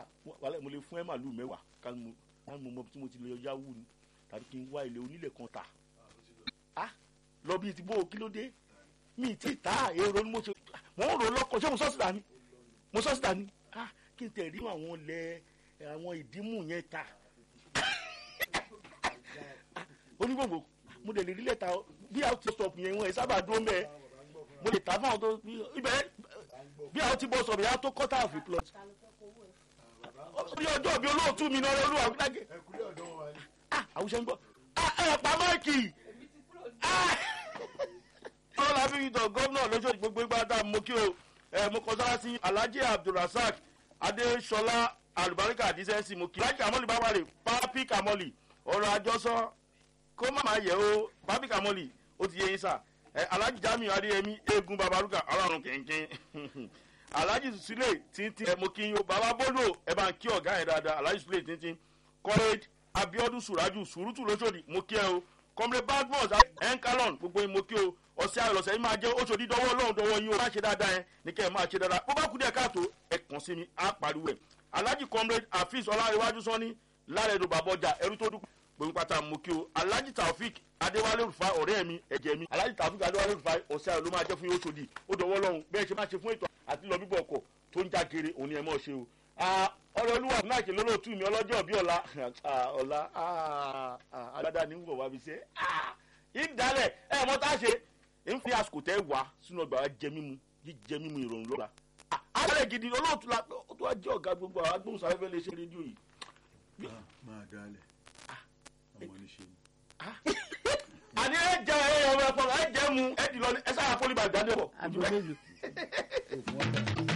wàhálà mo lè fún ẹ màlúù mẹ́wàá ká mo ká mo mọ tí mo ti lè yáwó ni tàbí kí n wá ilé onílẹ̀ kan tà á lọ bí ti bó kí ló dé mi ti ta èrò ni mo ṣe mo ń rò lọ́kọ̀ ṣé mo sọ́ọ̀sì dání mo sọ́ọ̀sì dání á kí n tẹ̀ rí àwọn ilẹ̀ àwọn ìdímù yẹn ta onígbòǹgbò mo lè rí lẹ́ta bí a ti stop yẹn wọn ẹ̀ sábà dúró mẹ́ẹ̀ mo lè ta fún àwọn tó ibẹ̀ bí a ti bọ́ sọ̀rọ̀ yà á tó quarter of a plot bí ọjọ́ bí olóòtú mi náà olúwa gbàgé ẹkùnrin ọ̀dọ́ wa ni. àwùjọ ń gbọ́ ẹ pa máìkì ọlọ́lá fi ìtàn gómìnà lóṣooṣù gbogbo ìgbà tá a mọ kí o ẹ mo kọ sára sí alhaji abdulrasaq adesola alubarika adisẹsi mo kí alhaji kamoli babare papi kamoli ọ̀rọ̀ àjọsọ kó má máa yẹ o papi kamoli ó ti yẹ yín sà ẹ alhaji jamiu adeyemi eegun babaruka ọlọ́run kẹ̀kẹ́ alhaji sule tintin ẹ mo kí yín o baba bolo ẹ bá ń kí ọ̀gá yẹn dáadáa alhaji sule tintin kọ́rẹ́d abiodun suraju surutu lóṣòdì mo kí ẹ o kọ́mrẹ́ badmus enkalon gbogbo yín mo kí o ọ̀sẹ̀ àlọ́sẹ̀ yín máa jẹ́ oṣòdì dọwọ́ ọlọ́run dọwọ́ yín o máa ṣe dáadáa yẹn ní kẹ́ ẹ máa ṣe dáadáa bó bá kú díẹ̀ káàtó ẹ kàn sí mi á pariwo ẹ̀ alhaji kọ́mrẹ́ afis ọlárẹ̀wájú sọ́ni lárẹ̀dọ̀ bàbọ̀jà ẹrú tó dúpọ̀ gbogbo pátá mo kí o alhaji taofik adéwálé rufai ọ̀rẹ́ mi ẹ̀jẹ̀ mi alhaji taofik adéwálé rufai ọ̀sẹ̀ àlọ́ máa jẹ́ fún yín oṣòdì ó dọwọ́ ọlọ́run bẹ́ẹ̀ ṣe máa ṣe fún ètò àti lọ bíbọ̀ ọkọ̀ tó ń já kiri òun ni ẹ mọ̀ ṣe o ọ̀rọ̀ olúwa náà kì lólóòtú mi ọlọ́jọ́ bí ọ̀la ọ̀la agbada ní wọ̀ wá fi ṣe ìdálẹ̀ ẹ̀ mọ́ tá a ṣe ń fi àsìkò tẹ́ wá sínú ọgbà wa jẹ mímu jíjẹ mímu ìrọ̀rùn lọ́la alẹ́ gidi olóòtú la tó wá jẹ́ ọ̀gá gbogbo àwọn agbóhùnsáfẹ́fẹ́ lè ṣe rédíò yìí. máa dalẹ̀ ọmọ oníṣe ni. àní ẹ jẹ ẹ ọmọ ẹ̀fọ́ ẹ jẹ mu ẹ dì lọ ẹ sáà fọlíbà jáde bọ̀. àbí mélòó.